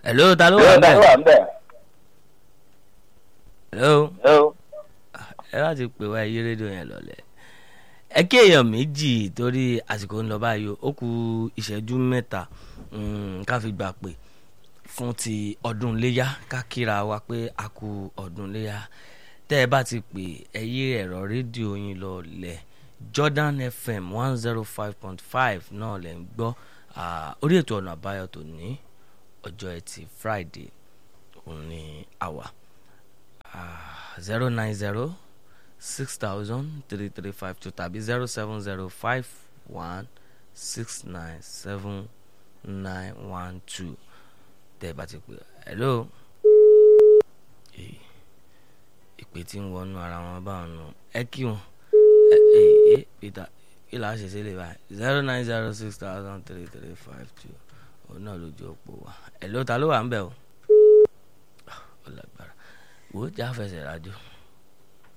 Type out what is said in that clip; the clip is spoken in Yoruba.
hello ta ló wà Hello, ta ló bẹ́ẹ̀ wà ń bẹ̀? hello Hello. ẹ bá ti pè wá ẹyí rédíò yẹn lọlẹ ẹ kí èèyàn méjì torí àsìkò ń lọ báyìí o, ó kù ìṣẹ́jú mẹ́ta mm, ká fi gbà pé fún ti ọdún léyà ká kíra wa pé a kú ọdún léyà tẹ́ ẹ bá ti pè ẹ yí ẹ̀rọ rédíò yín lọlẹ̀ Jordan FM one zero five point five náà lẹ̀ ń gbọ́ Ah, orí ètò ọ̀nà àbáyọ tó ní ọjọ́ ẹtì Friday òun ni àwa zero nine zero six thousand three three five two tàbí zero seven zero five one six nine seven nine one two tẹ́ ẹ bá ti pè hello Eh, ìpè tí ń wọnú ara wọn báwọn nù ẹ kí wọn ẹ ẹ ẹ Peter kí là á ṣe sílẹ̀ báyìí zero nine zero six thousand three three five two òun náà lójú òpó wa hello ta ló wà ń bẹ̀ o ó lágbára wò ó já fẹsẹ̀ rájò.